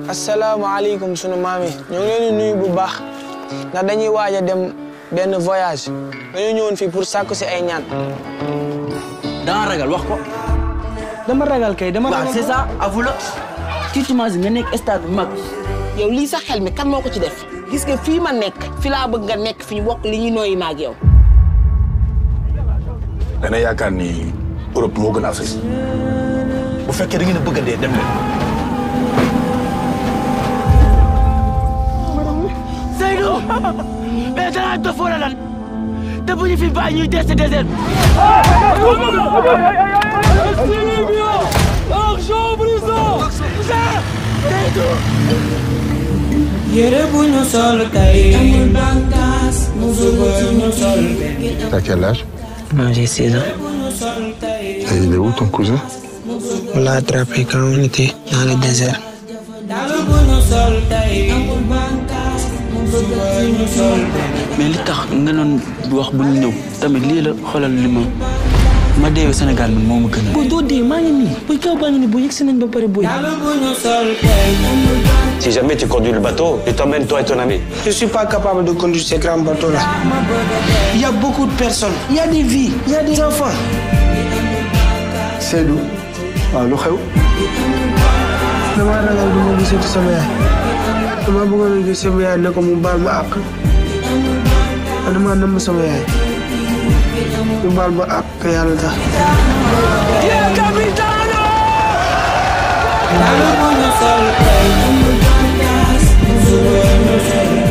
asalaamaaleykum sunu maam yi ñoo ngi leen di nuyu bu baax ndax dañuy waaj a dem benn voyage dañoo ñëwoon fii pour sàkku si ay ñaan. danga ragal wax ko. dama ragal kay dama waaw c'est ça avoue la. tu t'imagines nga nekk stade bu mag. yow lii sax xel mi kan moo ko ci def gis nga fii ma nekk fi laa bëgg nga nekk fi ñu bokk li ñuy nooyi ma ak yow. dana yaakaar ni Europe moo gën a Afrique bu fekkee da ngeen a bëgg a dee dem leen. Seydou mais danaa dof wala lan te bu ñu fi bàyyi ñuy des désert yére bu ñu sol tey amul bànqaas musu bu ñu sol T'as quel âge Moi j'ai 16 ans. Et il est où ton cousin On l'a attrapé quand on était dans le désert. daal bu ñu sol tey amul bànqaas musu bu ñu sol mais li tax nga doon wax bu ñu ñëw tamit lii la xoolal li ma ma deewee Sénégal man moo ma gën a. booy doo dee maa ngi nii booy kaw baa ngi nii booy yegg si nañ ba pare booy. daal bu ñu sol tey amul bànqaas Si jamais tu conduis le bateau, je t'emmène toi et ton ami. Je suis pas capable de conduire ces grands bateaux-là. Il y a beaucoup de personnes, il y a des vies, il y a des enfants. Seydou waaw lu xew dama ragal du ma gisati sama yaay dama bëggoon a gis sama yaay ne ko mu baal ma àq dama namm sama yaay mu baal ma àq te yàlla tax. daal bu ñu sol tey amul bànqaas musu bu ñu sol